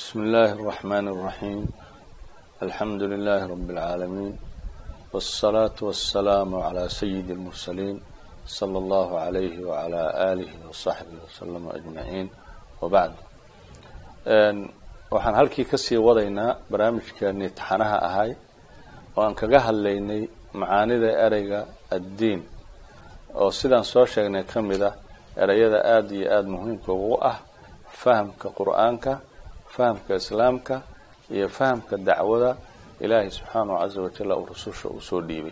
بسم الله الرحمن الرحيم الحمد لله رب العالمين والصلاة والسلام على سيد المرسلين صلى الله عليه وعلى آله وصحبه وسلم أجمعين وبعد waxaan halkii kasii wadaynaa barnaamijkeennii taxanaha ahay oo aan kaga hadlaynay macaanida ereyga addiin oo sidaan soo sheegnay ka mid ah ereyada aada iyo aada muhiimka ugu ah fahamka qur-aanka fahamka islaamka iyo fahamka dacwada ilaahay subxaanahu caza wajalla uu rususha uu soo dhiibay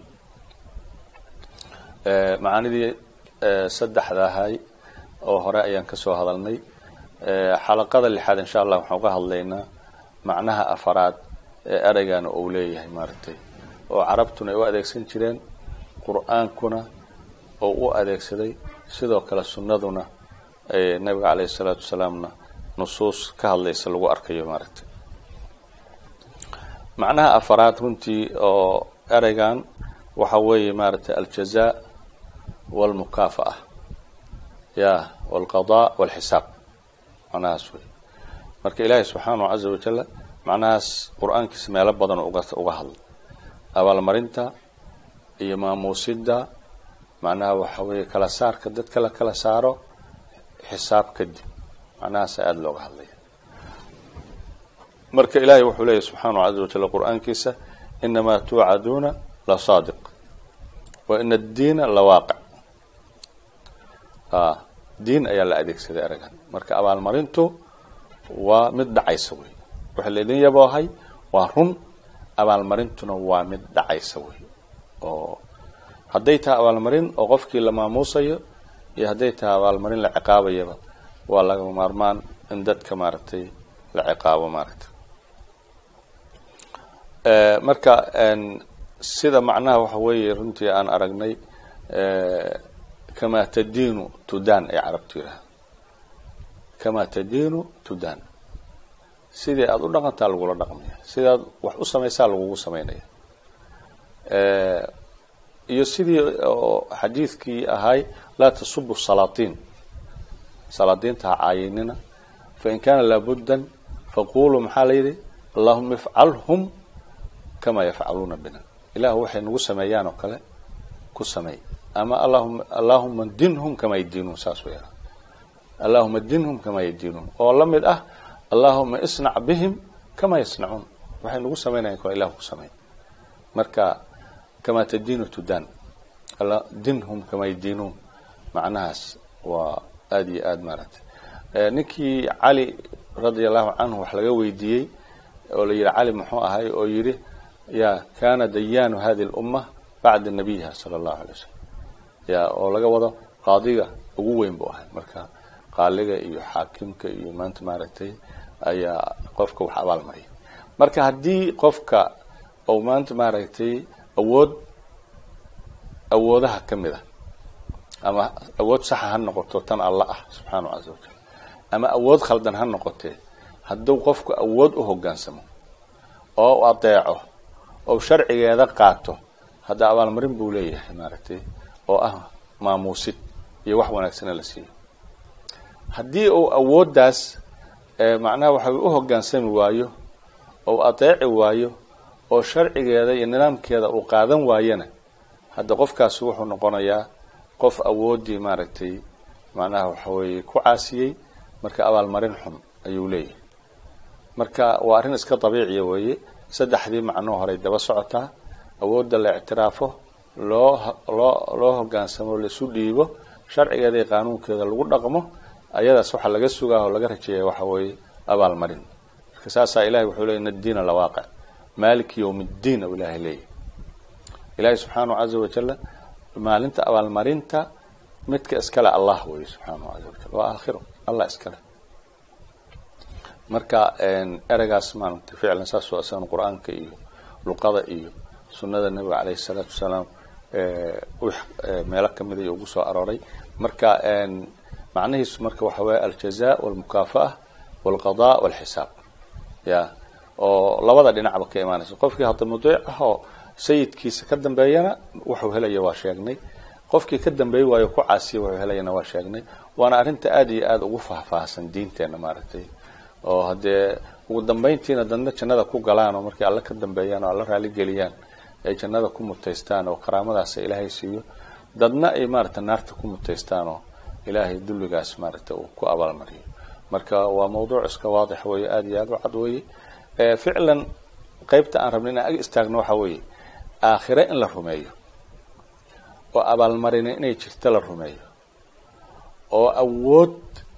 macaanidii saddexda ahay oo hore ayaan kasoo hadalnay xalaqada lixaad insha allah waxaan uga hadlaynaa macnaha afaraad ee ereygana uu leeyahay maaragtay oo carabtuna ay u adeegsan jireen qur-aankuna oo u adeegsaday sidoo kale sunnaduna nabiga caleyhi salaatu wasalaamna nusuus ka hadlaysa lagu arkayo maaragtay macnaha afaraad runtii oo ereygan waxa weeye maaragtay aljaza walmukaafa'a ya walqadaa walxisaab macnahaas wey marka ilaahay subxaanahu caza wajalla macnahaas qur-aankiisa meelo badan uga uga hadla abaalmarinta iyo maamuusidda macnaha waxa weeye kala saarka dadka la kala saaro xisaab kadib macnahaasa aada looga hadlaya marka ilaahay wuxuu leeyahy subxaanahu caza wajalla qur-aankiisa inamaa tuucaduuna la saadiq wa ina addiina la waaqic diin ayaa la adeegsaday eragan marka abaalmarintu waa mid dhacaysa wey waxa laydin yaboohay waa run abaalmarintuna waa mid dhacaysa wey oo hadday tahay abaalmarin oo qofkii la maamuusayo iyo hadday tahay abaalmarin la ciqaabayaba waa lagama maarmaan in dadka maaragtay la ciqaabo maaragtay marka sida macnaha waxa weeye runtii aan aragnay kamaa tadiinu tudan ay carabtu yidhaha kamaa tadiinu tudan sidii aada u dhaqantaa lagula dhaqmaya sidaad wax u samaysaa lagugu samaynaya iyo sidii oo xadiidkii ahay laa tasubu salaatiin salaadiinta ha caayinina fain kaana laabuddan faquluu maxaa la yidhi allahuma ifcalhum kamaa yafcaluuna bina ilahu waxay nagu sameeyaan oo kale ku sameey ama allahuma allahuma dinhum kamaa yadiinuun saas way yidhaha allahuma dinhum kamaa yadiinuun oo la mid ah allahuma isnac bihim kamaa yasnacuun waxay nagu samaynayan kale ilahu ku sameey marka kamaa tadiinu tudan dinhum kamaa yadiinuun macnahaas waa aada iyo aada maaragtay ninkii cali radia allahu canhu wax laga weydiiyey oo la yidhi cali muxuu ahay oo yidhi ya kana dayaanu hadi lumma bacda nabiyiha sala allahu alay wasalam ya oo laga wado qaadiga ugu weyn buu ahay marka qaaliga iyo xaakimka iyo maanta maaragtay ayaa qofka wax abaal mariya marka haddii qofka ou maanta maaragtay awood awoodaha ka mid a ama awood saxa ha noqoto tan alla ah subxaanahu caza wajal ama awood khaldan ha noqotee hadduu qofku awood u hoggaansamo oo u adeeco oo sharcigeeda qaato hadda abaalmarin buu leeyahay maaragtay oo ah maamuusid iyo wax wanaagsana la siiyo haddii uu awooddaas macnaha waxa u hoggaansami waayo oo adeeci waayo oo sharcigeeda iyo nidaamkeeda uu qaadan waayana hadda qofkaasi wuxuu noqonayaa qof awooddii maaragtay macnaha waxa weeye ku caasiyey marka abaalmarin xun ayuu leeyahay marka waa arrin iska dabiiciya weeye saddexdii macnoo horey daba socotaa awoodda la ictiraafo loo loo loo hoggaansamo laisu dhiibo sharcigeeda iyo qaanuunkeeda lagu dhaqmo ayadaas waxaa laga sugaa oo laga rajeeya waxa weeye abaalmarin marka saasaa ilahay wuxuu leey in addiina lawaaqic maaliki yowm ddiin ou ilaahay leeyahy ilaahay subxaanahu caza wajalla maalinta abaalmarinta midka iskale allah weeye subxaanahu caza wajal waa aakhiro allah iskale marka ereygaas maaragtay ficlan saas waa isagan qur-aanka iyo luqada iyo sunnada nebiga caleyhi salaatu wasalaam meelo kamid ay ugu soo arooray marka macnihiisu marka waxa weeye aljaza walmukaafa'a walqada walxisaab ya oo labada dhinacba ka imaanaysa qofkii hadda mudiic ah oo sayidkiisa ka dambeeyana wuxuu helaya waa sheegnay qofkii ka dambeey waayo ku caasiya wuxuu helayana waa sheegnay waana arrinta aada iyo aada ugu faahfaahsan diinteena maaragtay oo haddee ugu dambayntiina dadna jannada ku galaan oo markay alle ka dambeeyaan oo alla raali geliyaan ay jannada ku mutaystaan oo karaamadaas ilaahay siiyo dadna ay maaragtay naarta ku mutaystaan oo ilaahay dulligaas maaragtay uu ku abaalmariyo marka waa mawduuc iska waadix weeye aada iyo aada u cad weeye ficlan qaybta aan rabna inaan ag istaagno waxa weeye aakhire in la rumeeyo oo abaalmarina inay jirto la rumeeyo oo awood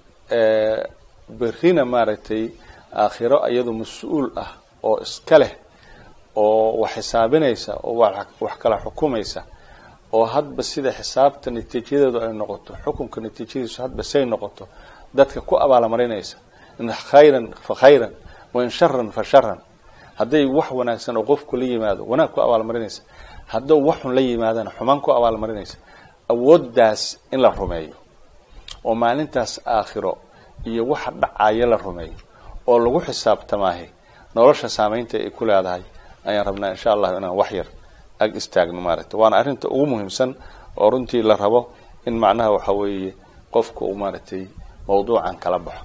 berrina maaragtay aakhiro iyadu mas-uul ah oo iska leh oo wax xisaabinaysa oo wax kala xukumaysa oo hadba sida xisaabta natiijadeedu ay noqoto xukunka natiijadiisu hadba say noqoto dadka ku abaalmarinaysa in khayran fa khayran wain sharan fa sharan hadday wax wanaagsan oo qofku la yimaado wanaag ku abaalmarinaysa hadduu wax xun la yimaadana xumaan ku abaalmarinaysa awooddaas in la rumeeyo oo maalintaas aakhiro iyo waxa dhacaya la rumeeyo oo lagu xisaabtamaahe nolosha saamaynta ay ku leedahay ayaan rabnaa insha allahu inaan wax yar ag istaagno maaragtay waana arrinta ugu muhiimsan oo runtii la rabo in macnaha waxa weeye qofka uu maaragtay mawduucan kala baxo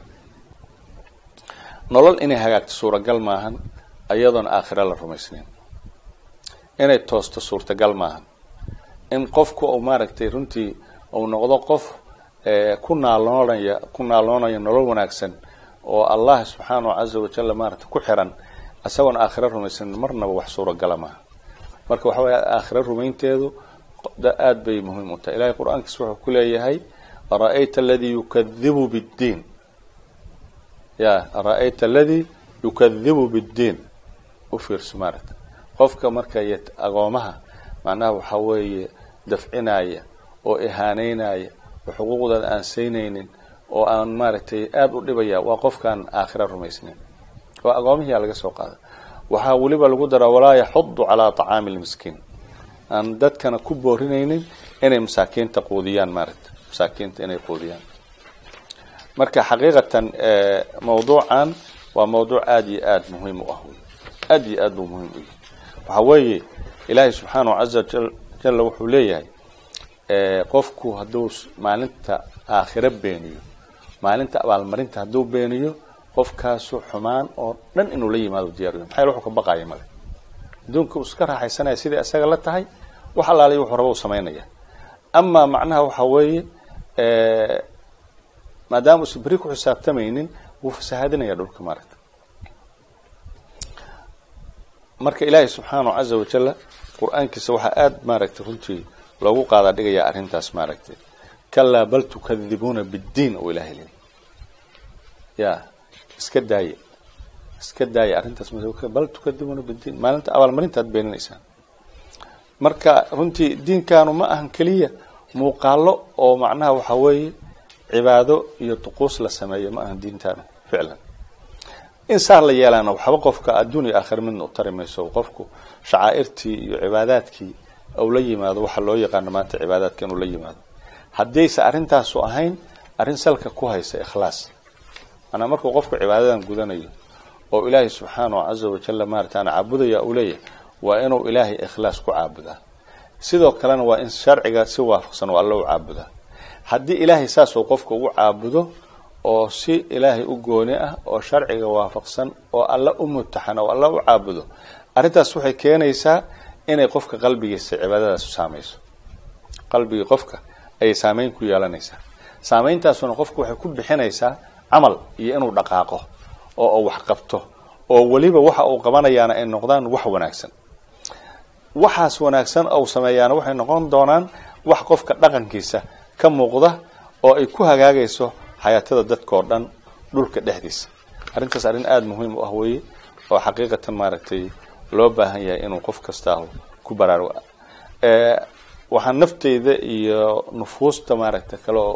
nolol inay hagaagto suuragal maahan iyadoon aakhiro la rumaysnayn inay toosto suurtagal maahan in qofku uu maaragtay runtii uu noqdo qof ku naaloonaya ku naaloonaya nolol wanaagsan oo allah subxaanahu caza wajalla maaragtay ku xiran isagoon aakhiro rumaysanin marnaba wax suuragala maaha marka waxa weeye aakhiro rumaynteedu aada bay muhiim u tahay ilahay qur-aankiis wuxuu ku leeyahay ara-ayta aladii yukadibu biddiin ya ara-ayta aladii yukadibu biddiin u fiirso maaragta qofka marka agoomaha macnaha waxaa weeye dafcinaya oo ihaaneynaya oo xuquuqdooda aan saynaynin oo aan maaragtay aada u dhibaya waa qofkaan aakhira rumaysnayn oo agoomihiyaa laga soo qaada waxaa weliba lagu daraa walaa yaxudu calaa طacaami lmiskiin aan dadkana ku boorinaynin inay masaakiinta quudiyaan maaragta masaakiinta inay quudiyaan marka xaqiiqatan mawduucan waa mawduuc aada iyo aada muhiim u ah wey aada iyo aad buu muhiim u yahay waxaa weeye ilaahay subxaanahu caza jalla wuxuu leeyahay qofku hadduu maalinta aakhiro beeniyo maalinta abaalmarinta hadduu beeniyo qofkaasu xumaan oo dhan inuu la yimaado diyaariyo maxaa wuxuu ka baqaya male adduunka uu iska raaxaysanaya siday isaga la tahay wax allaaliy wuxuu raba u samaynaya amaa macnaha waxa weeye maadaama uusan beri ku xisaabtamaynin wuu fasahaadinaya dhulka maaragta marka ilaahay subxaanahu caza wajalla qur-aankiisa waxaa aada maaragtay runtii loogu qaadaa dhigayaa arrintaas maaragtay kalaa bal tukadibuuna biddiin oo ilahay leey ya iska daaya iska daaya arrintaas bal tukadibuuna biddiin maalinta abaalmarinta ad beeninaysaan marka runtii diinkaanu ma ahan keliya muuqaalo oo macnaha waxaa weeye cibaado iyo duquus la sameeyo ma ahan diintaanu ficlan in saa la yeelaana waxba qofka adduun iyo aakhir midna u tari mayso qofku shacaa'irtii iyo cibaadaadkii ou la yimaado waxa loo yaqaano maanta cibaadaadka inuu la yimaado haddayse arrintaasu ahayn arrin salka ku haysa ikhlaas manaa markuu qofku cibaadadan gudanayo oo ilaahay subxaanahu caza wajalla maarataana caabudaya uu leeyahay waa inuu ilaahay ikhlaas ku caabudaa sidoo kalena waa in sharciga si waafaqsan oo alla u caabudaa haddii ilaahay saasuu qofka ugu caabudo oo si ilaahay u gooni ah oo sharciga waafaqsan oo alla u mutaxan oo alla u caabudo arrintaas waxay keenaysaa inay qofka qalbigiisa cibaadadaas saamayso qalbigii qofka ayay saameyn ku yeelanaysaa saameyntaasuna qofku waxay ku bixinaysaa camal iyo inuu dhaqaaqo oo uu wax qabto oo weliba waxa uu qabanayaana ay noqdaan wax wanaagsan waxaas wanaagsan ou sameeyaana waxay noqon doonaan wax qofka dhaqankiisa ka muuqda oo ay ku hagaagayso xayaatada dadka oo dhan dhulka dhexdiisa arrintaas arrin aada muhiim u ah weeye oo xaqiiqatan maaragtay loo baahan yahay inuu qof kastaahu ku baraarugo waxaan nafteyda iyo nufuusta maaragta kale oo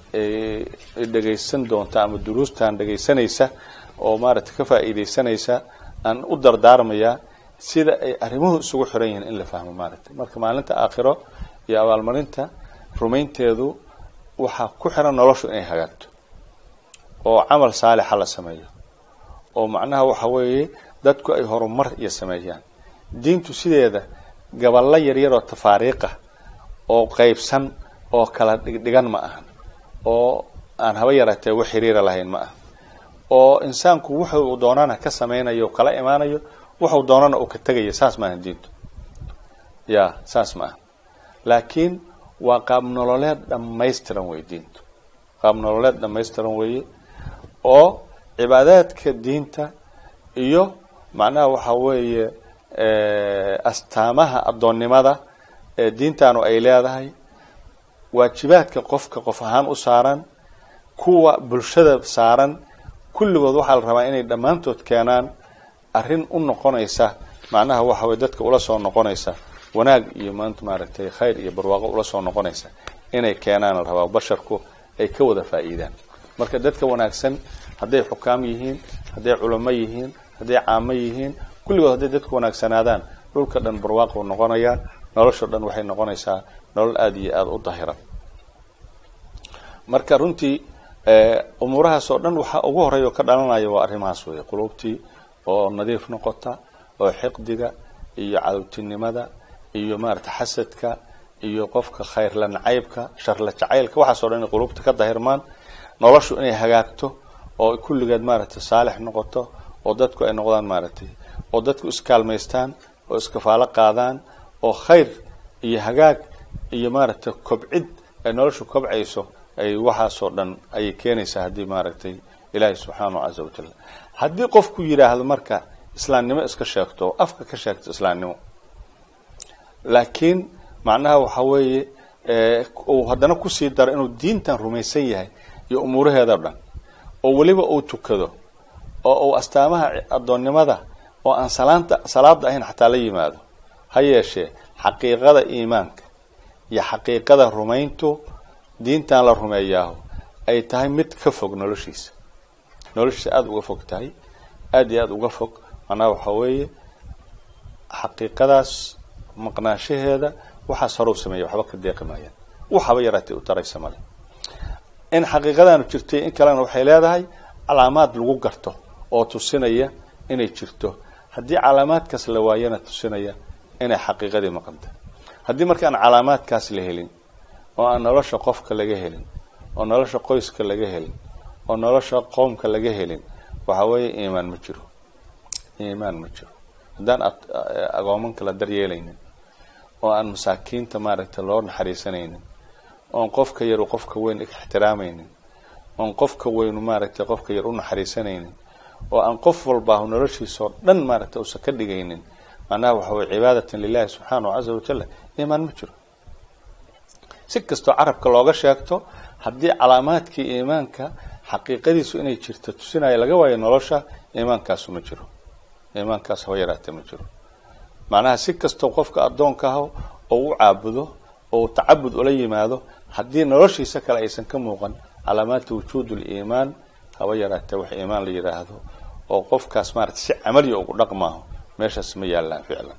dhegaysan doonta ama duruustan dhegaysanaysa oo maaragtay ka faa'iidaysanaysa aan u dardaarmayaa sida ay arrimuhu isugu xiran yihiin in la fahmo maaragtay marka maalinta aakhiro iyo abaalmarinta rumaynteedu waxaa ku xiran noloshu inay hagaagto oo camal saalixa la sameeyo oo macnaha waxa weeye dadku ay horumar iyo sameeyaan diintu sideeda gaballo yaryar oo tafaariiqa oo qaybsan oo kala dhigdhigan ma ahan oo aan haba yaraatee wax xiriira lahayn ma aha oo insaanku wuxuu doonana ka samaynayo kala imaanayo wuxuu doonana uu ka tegaya saas maaha diintu ya saas maaha laakiin waa qaab nololeed dhammaystiran wey diintu qaab nololeed dhammaystiran weeye oo cibaadaadka diinta iyo macnaha waxa weeye astaamaha addoonnimada ee diintaanu ay leedahay waajibaadka qofka qof ahaan u saaran kuwa bulshada saaran kulligood waxaa la rabaa inay dhammaantood keenaan arrin u noqonaysa macnaha waxa weye dadka ula soo noqonaysa wanaag iyo maanta maaragtay khayr iyo barwaaqo ula soo noqonaysa inay keenaan la rabaa basharku ay ka wada faa'iidaan marka dadka wanaagsan hadday xukaam yihiin hadday culamo yihiin hadday caamo yihiin kulligood hadday dadku wanaagsanaadaan dhulka dhan barwaaqo noqonayaan nolosho dhan waxay noqonaysaa nolol aada iyo aada u dahiran marka runtii umuurahaas oo dhan waxaa ugu horeeya oo ka dhalanaya waa arrimahaas weeye qulubtii oo nadiif noqota oo xiqdiga iyo cadowtinimada iyo maarata xasadka iyo qofka khayrla nacaybka sharla jacaylka waxaas o dhan inay qulubta ka dahirmaan noloshu inay hagaagto oo kulligeed maaragtay saalix noqoto oo dadku ay noqdaan maaragtay oo dadku iskaalmaystaan oo iskafaalo qaadaan oo khayr iyo hagaag iyo maaragtay kobcid ay noloshu kobcayso ay waxaasoo dhan ayay keenaysaa haddii maaragtay ilaahay subxaanahu casa wajal haddii qofku yidhaahdo marka islaamnimo iska sheegto oo afka ka sheegto islaamnimo laakiin macnaha waxa weeye uu haddana kusii daro inuu diintan rumaysan yahay iyo umuuraheeda dhan oo weliba uu tukado oo uu astaamaha addoonnimada oo aan salaanta salaada ahayn xataa la yimaado ha yeeshee xaqiiqada iimaanka iyo xaqiiqada rumayntu diintan la rumeeyaaho ay tahay mid ka fog noloshiisa noloshiisa aada uga fog tahay aada iyo aada uga fog macnaha waxaa weeye xaqiiqadaas maqnaanshaheeda waxaas hore u sameeya waxba ka deeqi maayaan waxaba yaraatay u taraysa male in xaqiiqadaanu jirtay in kalena waxay leedahay calaamaad lagu garto oo tusinaya inay jirto haddii calaamaadkaas la waayana tusinaya inay xaqiiqadii maqanta haddii marka aan calaamaadkaas la helin oo aan nolosha qofka laga helin oo nolosha qoyska laga helin oo nolosha qoomka laga helin waxa weeye iimaan ma jiro iimaan ma jiro haddaan agoomanka la daryeelaynin oo aan masaakiinta maaragtay loo naxariisanaynin oon qofka yaru qofka weyn ixtiraamaynin oon qofka weynu maaragtay qofka yar u naxariisanaynin oo aan qof walbaahu noloshiisao dhan maaragtay uusan ka dhigaynin macnaha waxa weye cibaadatan lilahi subxaanahu caza wajal iimaan ma jiro si kastoo carabka looga sheegto haddii calaamaadkii iimaanka xaqiiqadiisu inay jirto tusinaya laga waayo nolosha iimaankaasu ma jiro iimaankaas haba yaraatee ma jiro macnaha si kastoo qofka addoonka ah oo u caabudo oo tacabud ula yimaado haddii noloshiisa kale aysan ka muuqan calaamaadta wujuud liimaan haba yaraatee wax iimaan la yidhaahdo oo qofkaas maarata si camaliya ugu dhaqmaaho meeshaas ma yaallaan ficlan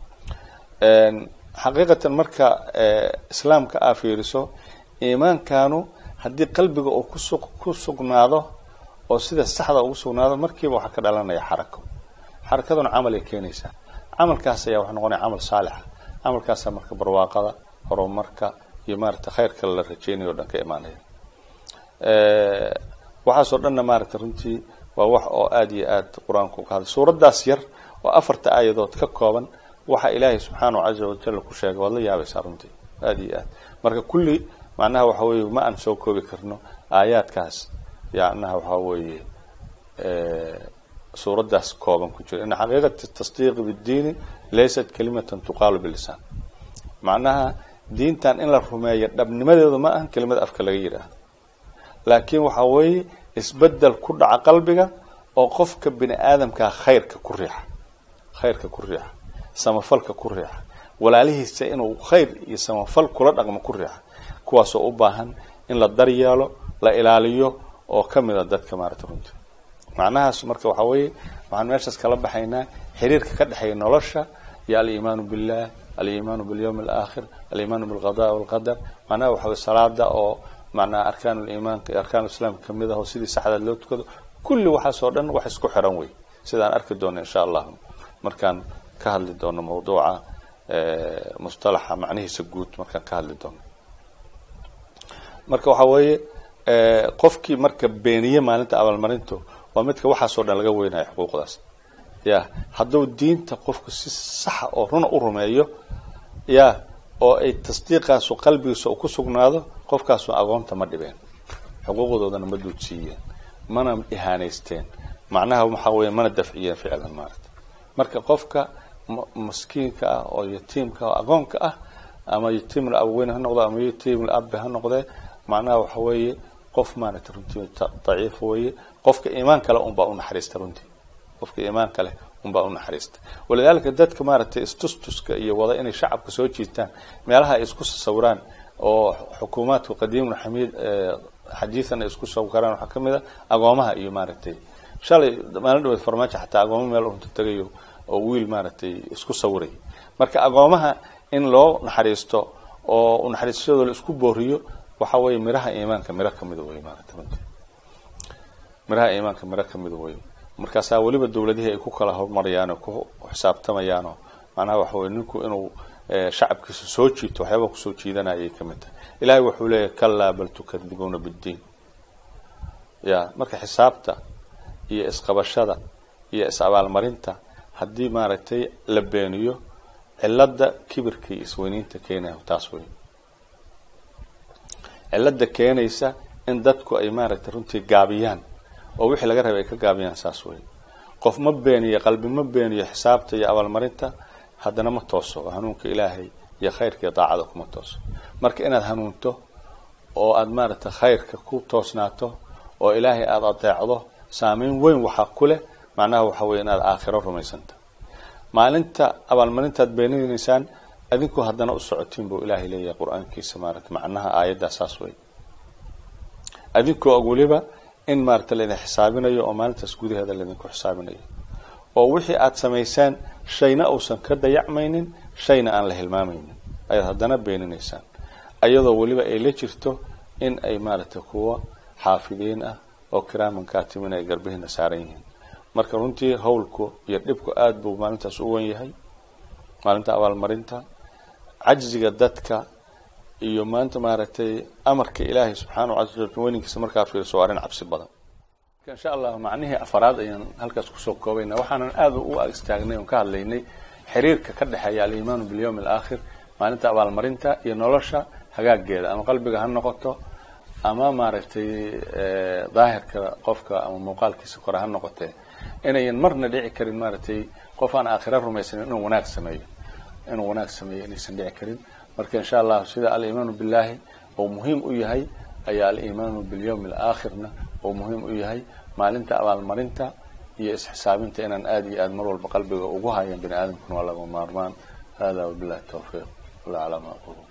xaqiiqatan marka islaamka aa fiiriso iimaankanu haddii qalbiga uu kusu ku sugnaado oo sida saxda ugu sugnaado markiiba waxaa ka dhalanaya xarako xarakaduna camal ay keenaysaa camalkaas ayaa waxa noqonaya camal saalixa camalkaasa marka barwaaqada horumarka iyo maarata khayrka la rajeynayo o dhan ka imaanaya waxaasoo dhanna maarata runtii waa wax oo aada iyo aad qur-aanku ka hadlay suuraddaas yar oo afarta aayadood ka kooban waxa ilaahay subxaanahu caza wajal ku sheegay waad la yaabaysaa runtii aada iyo aad marka kulli macnaha waxa weeye ma aan soo koobi karno aayaadkaas yacnaha waxaa weeye suuraddaas kooban ku jira in xaqiiqat tasdiiqi biddiini laysat kalimatan tuqaalu bilisaan macnaha diintan in la rumeeyo dhabnimadeedu ma ahan kelimad afka laga yidhaahdo laakiin waxa weeye isbedel ku dhaca qalbiga oo qofka bini aadamkaa khayrka ku riixa khayrka ku riixa samafalka ku riixa walaalihiisa inuu khayr iyo samafal kula dhaqmo ku riixa kuwaasoo u baahan in la daryeelo la ilaaliyo oo ka mid a dadka maarata runtii macnahaas marka waxaa weeye waxaan meeshaas kala baxaynaa xiriirka ka dhexeeya nolosha iyo aliimaanu billah aliimaanu bilyawm alaakhir aliimaanu bilqada walqadar macnaha waxa weye salaada oo macnaha arkaan liimaanka iyo arkaan islaamka kamid ah oo sidii saxdaad loo tukado kulli waxaasoo dhan wax isku xiran wey sidaan arki doono insha allah markaan ka hadli doono mawduuca mustalaxa macnihiisa guud markaan ka hadli doono marka waxa weeye qofkii marka beeniye maalinta abaalmarintu waa midka waxaasoo dhan laga weynayo xuquuqdaas ya hadduu diinta qofku si saxa oo runa u rumeeyo ya oo ay tasdiiqaasu qalbigiisa u ku sugnaado qofkaasu agoonta ma dhibeen xuquuqdoodana ma duudsiiyeen mana ihaanaysteen macnaha waxaa weya mana dafciyeen ficlan maarata marka qofka maskiinka ah oo yatiimka oo agoonka ah ama yatiimul abweyn ha noqdo ama yatiimul abbe ha noqdee macnaha waxa weeye qof maaragtay runtii daciif weeye qofka iimaan kale unbaa u naxariista runtii qofka iimaan kale unbaa u naxariista walidaalika dadka maaragtay istustuska iyo wada inay shacabka soo jiitaan meelaha ay isku sawiraan oo xukuumaadku qadiimun xamiid xadiidan ay isku sawiraan waxaa kamid a agoomaha iyo maaragtay shalay maalin dhaweed farmaajo xataa agoomo meel unta tagayo oo wiil maaragtay isku sawiray marka agoomaha in loo naxariisto oo naxariistadoo la isku booriyo waxa weeye miraha iimaanka miro kamida wey maarata runtii miraha iimaanka miro kamida wey markaasaa weliba dawladihii ay ku kala hormarayaan oo ku xisaabtamayaanoo macnaha waxa weye ninku inuu shacabkiisa soo jiito waxyaaba kusoo jiidanaya ay kamid tahay ilahay wuxuu leeyahy kalaa bal tukadibuuna biddiin ya marka xisaabta iyo isqabashada iyo is-abaalmarinta haddii maaragtay la beeniyo cilada kibirka iyo isweyniinta keenaya taas wey cilada keenaysa in dadku ay maaragtay runtii gaabiyaan oo wixii laga rabay ay ka gaabiyaan saas wey qof ma beeniyo qalbi ma beeniyo xisaabta iyo abaalmarinta haddana ma tooso oo hanuunka ilaahay iyo khayrka iyo daacada kuma tooso marka inaad hanuunto oo aada maaragtay khayrka ku toosnaato oo ilaahay aada adeecdo saameyn weyn waxaa ku leh macnaha waxa weye inaad aakhiro rumaysanta maalinta abaalmarintaad beeninaysaan adinku haddana u socotiin buu ilaahay leeyahay qur-aankiisa maarata macnaha aayaddaa saas wey adinkoo og weliba in maarata laydin xisaabinayo oo maalintaas gudaheeda laydinku xisaabinayo oo wixii aada samaysaan shayna uusan ka dayacmaynin shayna aan la hilmaamaynin ayaad haddana beeninaysaan ayadoo weliba ay la jirto in ay maaragtay kuwa xaafidiin ah oo kiraaman kaatimin ay garbihiina saaran yihiin marka runtii hawlku iyo dhibku aada buu maalintaas u wen yahay maalinta abaalmarinta cajziga dadka iyo maanta maaragtay amarka ilaahay subxaana wa weynankiisa markaa fiirso waa arrin cabsi badan insha allah macnihii afaraad ayaan halkaas kusoo koobayna waxaanan aada u istaagnay oon ka hadlaynay xiriirka ka dhexeeya alimaanu bilyawmi alaakhir maalinta abaalmarinta iyo nolosha hagaageeda ama qalbiga ha noqoto ama maaragtay daahirka qofka ama muuqaalkiisa kore ha noqotee inayan marna dhici karin maaragtay qof aan aakhira rumaysanin inuu wanaag sameeyo inuu wanaag sameeyo inaysan dhici karin marka insha allah sida alimaanu billahi oo muhiim u yahay ayaa alimaanu bilyawmi alaakhirna oo muhiim u yahay maalinta abaalmarinta iyo isxisaabinta inaan aada iyo aada mar walba qalbiga ugu hayan bini aadamkuna waa laga maarmaan hada wabillahi tawfiiq wala calaa ma aqulu